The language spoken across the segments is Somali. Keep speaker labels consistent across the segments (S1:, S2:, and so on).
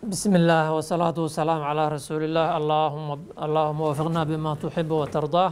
S1: بسم الله والصلاة والسلام على رسول الله اللهم اللهم وفقنا بما تحب وترضاه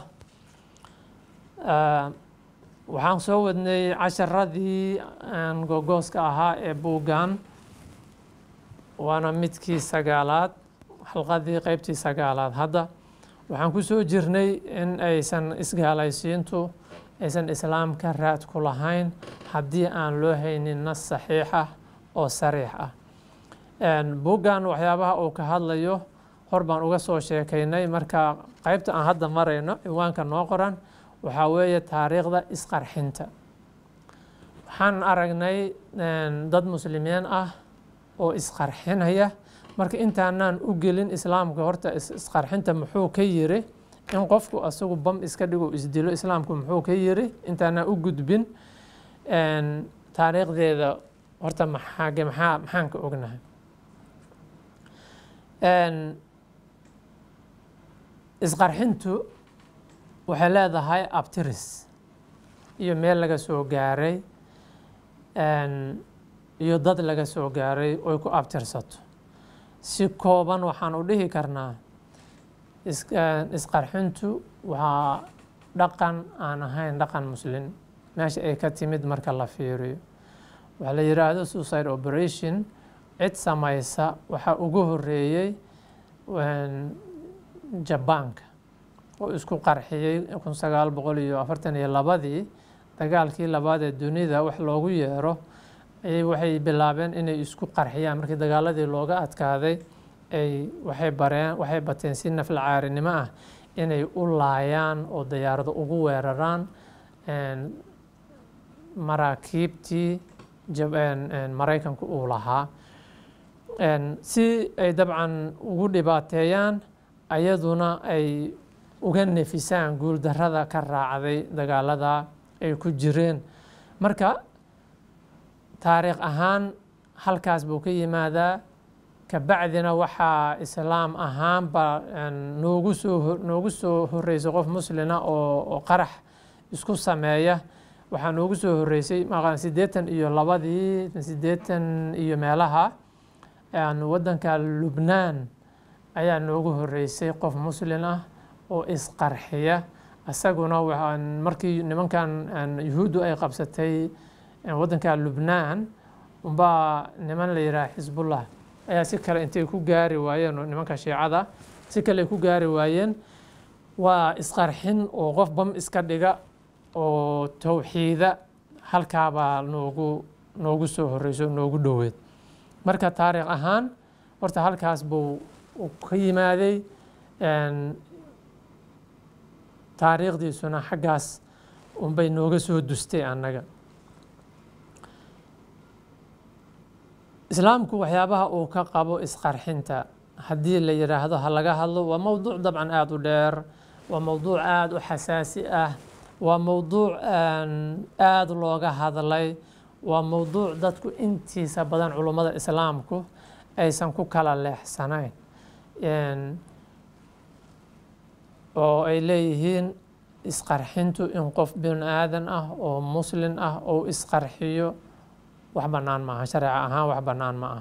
S1: آه waxaan soo wadnay casharadii aan gogooska ahaa ee buuggan waana midkii sagaalaad xalqadii qeybtii sagaalaad hadda waxaan ku soo jirnay in aysan isgaalaysiintu aysan islaamka raad ku lahayn haddii aan loo haynin nas saxiix ah oo sariix ah buuggan waxyaabaha uu ka hadlayo hor baan uga soo sheekaynay marka qeybta aan hadda marayno ciwaanka noo qoran waxaa weeye taariikhda isqarxinta waxaan aragnay dad muslimiin ah oo isqarxinaya marka intaanaan u gelin islaamka horta isqarxinta muxuu ka yiri in qofku asagu bam iska dhigo isdilo islaamku muxuu ka yiri intaanaan u gudbin taariikhdeeda horta maxaage maxaa maxaan ka ognahay isqarxintu waxay leedahay abtiris iyo meel laga soo gaaray iyo dad laga soo gaaray oy ku abtirsato si kooban waxaan u dhihi karnaa isqarxintu waa dhaqan aan ahayn dhaqan muslin meesha ay ka timid marka la fiiriyo waxaa la yidhaahdo suicide operation cid samaysa waxaa ugu horeeyey jabaanka oo isku qarxiyey kun sagaal boqol iyo afartan iyo labadii dagaalkii labaad ee dunida wax loogu yeero ayay waxay bilaabeen inay isku qarxiyaan markii dagaaladii looga adkaaday ay waxay bareen waxay bateen si nafla caarinimo ah inay u laayaan oo dayaarado ugu weeraraan maraakiibtii maraykanku uu lahaa si ay dabcan ugu dhibaateeyaan ayaduna ay uga nefisaan guuldarrada ka raacday dagaalada ay ku jireen marka taariikh ahaan halkaas buu ka yimaadaa kabacdina waxaa islaam ahaanba noogu soo noogu soo horreysay qof muslina oo oo qarax isku sameeya waxaa noogu soo horreysay maqan siddeetan iyo labadii siddeetan iyo meelaha waddanka lubnaan ayaa noogu horreysay qof muslin ah oo isqarxiya isaguna markii nimankan yuhuuddu ay qabsatay waddanka lubnaan umbaa niman la yidhaha xisbullah ayaa si kale intay ku gaari waayeen nimanka shiicada si kale ay ku gaari waayeen waa isqarxin oo qof bam iska dhiga oo towxiida halkaabaa noogu noogu soo horreyso noogu dhoweed marka taariikh ahaan horta halkaas buu ka yimaaday taariikhdiisuna xaggaas unbay nooga soo dustay annaga islaamku waxyaabaha uu ka qabo isqarxinta haddii la yidhaahdo ha laga hadlo waa mowduuc dabcan aada u dheer waa mowduuc aada u xasaasi ah waa mowduuc aada looga hadlay waa mowduuc dadku intiisa badan culummada islaamku aysan ku kala leexsanayn oo ay leeyihiin isqarxintu in qof bin aadan ah oo muslin ah oo isqarxiyo wax bannaan ma aha shareeca ahaan wax bannaan ma aha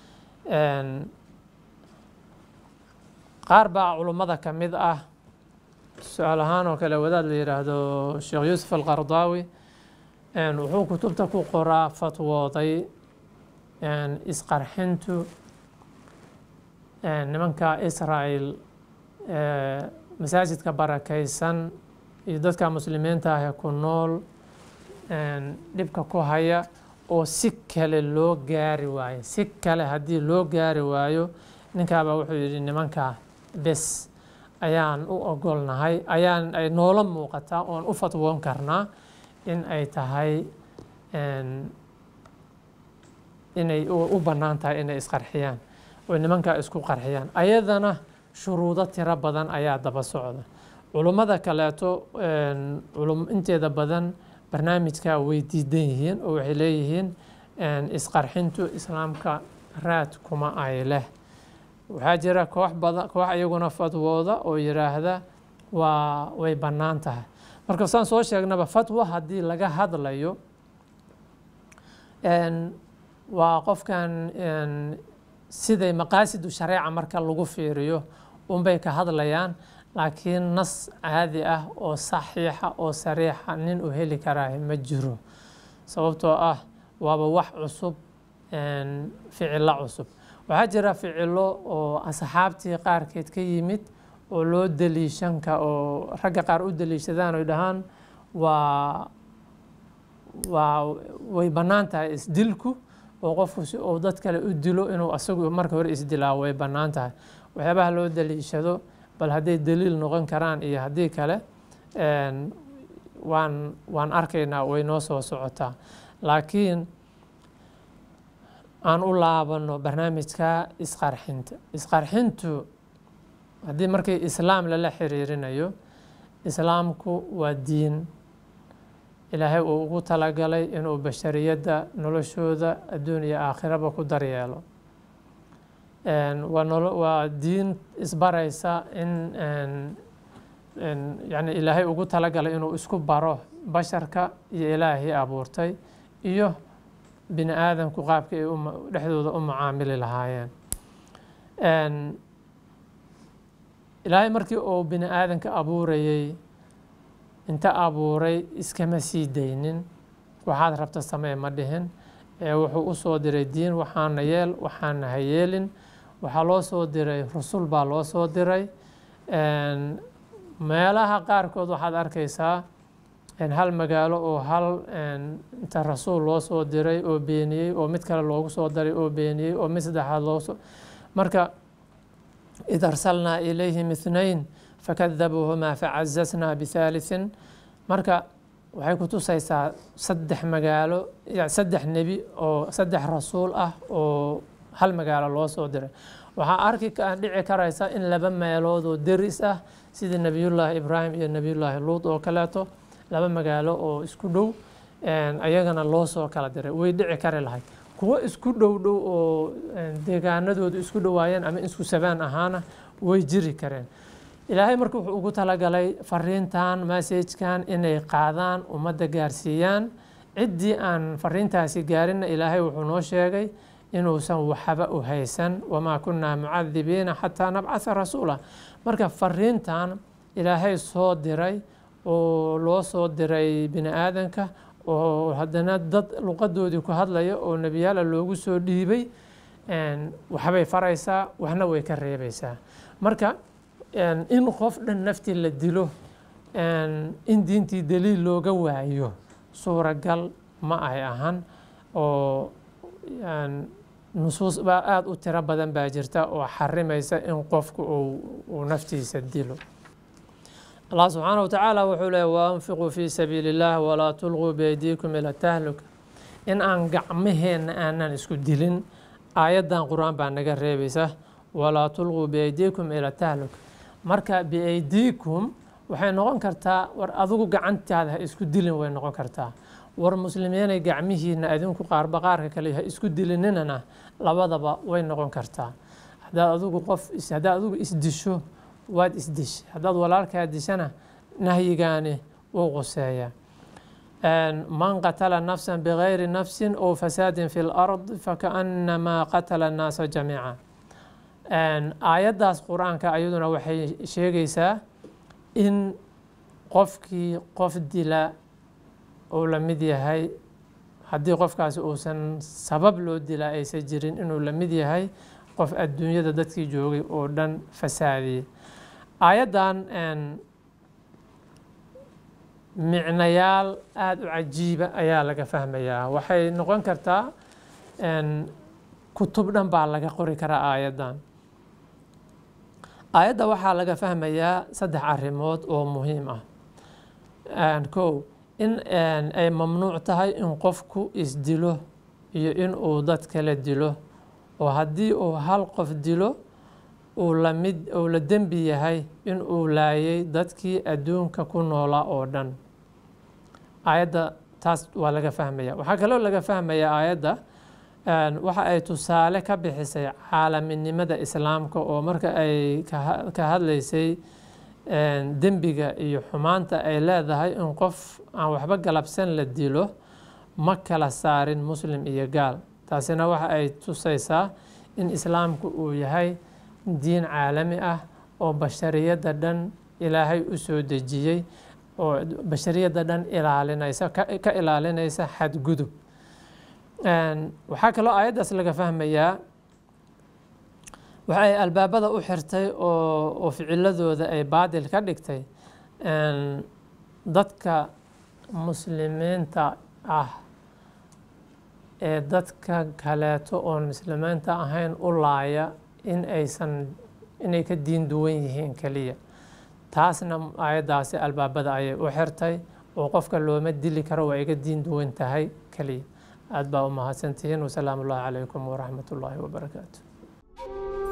S1: qaar baa culummada ka mid ah su-aal ahaan oo kale wadaad la yidhaahdo sheekh yuusuf alqardaawi wuxuu kutubta ku qoraa fatwooday isqarxintu nimanka israel masaajidka barakaysan iyo dadka muslimiinta ah ee ku nool dhibka ku haya oo si kale loo gaari waayo si kale haddii loo gaari waayo ninkaabaa wuxuu yidhi nimanka bes ayaan u ogolnahay ayaan ay noola muuqataa oon u fatwoon karnaa in ay tahay inay u bannaan tahay inay isqarxiyaan oy nimankaa isku qarxiyaan ayadana shuruudo tiro badan ayaa daba socda culummada kaleeto inteeda badan barnaamijkaa way diidan yihiin oo waxay leeyihiin isqarxintu islaamka raad kuma ay leh waxaa jira koox badan koox iyaguna fatwooda oo yidhaahda waa way bannaan tahay marka saan soo sheegnaba fatwa haddii laga hadlayo waa qofkan siday maqaasidu shareeca marka lagu fiiriyo unbay ka hadlayaan laakiin nas caadi ah oo saxiixa oo sariixa nin uu heli karaahi ma jiro sababtoo ah waaba wax cusub ficilo cusub waxaa jira ficilo oo asxaabtii qaarkeed ka yimid oo loo daliishanka oo ragga qaar u daliishadaan oy dhahaan waa waa way bannaan tahay isdilku oo qofku si uu dad kale u dilo inuu asagu marka hore isdilaa way bannaan tahay waxyaabaha loo daliishado bal hadday daliil noqon karaan iyo haddii kale waan waan arkaynaa way noo soo socotaa laakiin aan u laabano barnaamijka isqarxinta isqarxintu haddii markii islaam lala xiriirinayo islaamku waa diin ilaahay uu ugu talagalay inuu bashariyadda noloshooda adduun iyo aakhiraba ku daryeelo waa diin isbaraysa in yani ilaahay ugu talagalay inuu isku baro basharka iyo ilaahii abuurtay iyo bini aadamku qaabka ay dhexdooda u mucaamili lahaayeen ilaahay markii uu bini aadanka abuurayey inta abuuray iskama sii daynin waxaad rabta samee ma dhihin ee wuxuu u soo diray diin waxaana yeel waxaana ha yeelin waxaa loo soo diray rusul baa loo soo diray meelaha qaarkood waxaad arkaysaa hal magaalo oo hal inta rasuul loo soo diray oo beeniyey oo mid kale loogu soo daray oo beeniyey oo mid saddexaad loosoo marka id arsalnaa ilayhim ithnayn fakadabuuhumaa facazasnaa bihaalithin marka waxay ku tusaysaa saddex magaalo saddex nebi oo saddex rasuul ah oo hal magaalo loo soo diray waxaa arki dhici karaysa in laba meelood oo deris ah sidii nebiyullaahi ibraahim iyo nebiyullaahi luud oo kaleeto laba magaalo oo isku dhow ayagana loo soo kala diray way dhici kari lahayd kuwo isku dhow dhow oo deegaanadoodu isku dhowaayeen ama isku sabaan ahaana way jiri kareen ilaahay marka wuxuu ugu talagalay fariintan masajkan inay qaadaan ummadda gaarsiiyaan ciddii aan fariintaasi gaarinna ilaahay wuxuu noo sheegay inuusan waxba u haysan wamaa kunnaa mucadibiina xataa nabcatha rasuula marka fariintan ilaahay soo diray oo loo soo diray bini aadanka oo haddana dad luqadoodii ku hadlaya oo nebiyaala loogu soo dhiibay waxbay faraysaa waxna way ka reebaysaa marka in qof dhan naftii la dilo in diintii daliil looga waayo suuragal ma ay ahan oo nusuus baa aada u tiro badan baa jirta oo xarimaysa in qofku uu naftiisa dilo allah subxaana wa tacaala wuxuu leey waanfiquu fii sabiili اllah walaa tulquu beydiikum ila tahluka in aan gacmaheenna aanan isku dilin aayaddan qur-aan baa naga reebaysa walaa tulquu beydiikum ila tahluka marka biaydiikum waxay noqon kartaa war adigu gacantaada ha isku dilin way noqon kartaa war muslimiinay gacmihiina adinku qaarba qaarka kale ha isku dilinninana labadaba way noqon kartaa haddaad adigu qof haddaad adigu isdisho waad isdishay haddaad walaalkaa dishana nahyigaani wuu quseeya man qatala nafsa bigayri nafsin ow fasaadin fi lard fakaannamaa qatala annaasa jamiica aayaddaas qur-aanka ayaduna waxay sheegaysaa in qofkii qof dila uu la mid yahay haddii qofkaasi uusan sabab loo dilaa aysan jirin inuu la mid yahay qof adduunyada dadkii joogay oo dhan fasaadiyey aayaddan micnayaal aada u cajiiba ayaa laga fahmayaa waxay noqon kartaa kutub dhan baa laga qori karaa aayaddan aayadda waxaa laga fahmayaa saddex arrimood oo muhiim ah kow in ay mamnuuc tahay in qofku isdilo iyo in uu dad kala dilo oo haddii uu hal qof dilo uu lamid uu la dembi yahay in uu laayay dadkii adduunka ku noolaa oo dhan aayadda taas waa laga fahmaya waxaa kaloo laga fahmaya aayadda waxa ay tusaale ka bixisay caalaminimada islaamka oo marka ay ka hadlaysay dembiga iyo xumaanta ay leedahay in qof aan waxba galabsan la dilo ma kala saarin muslim iyo gaal taasina waxa ay tusaysaa in islaamku uu yahay diin caalami ah oo bashariyadda dhan ilaahay u soo dejiyey oo bashariyadda dhan ilaalinaysa ka ilaalinaysa xadgudub waxaa kaloo aayaddaas laga fahmayaa waxa ay albaabada u xirtay oo oo ficiladooda ay baadil ka dhigtay dadka muslimiinta ah ee dadka kaleeto oon muslimiinta ahayn u laaya in aysan inay ka diin duwan yihiin keliya taasna aayaddaasi albaabada ayay u xirtay oo qofka looma dili karo waa iga diin duwan tahay keliya aad baa u mahadsantihiin wasalaamu ullahi calaykum waraxmat ullaahi wabarakaatu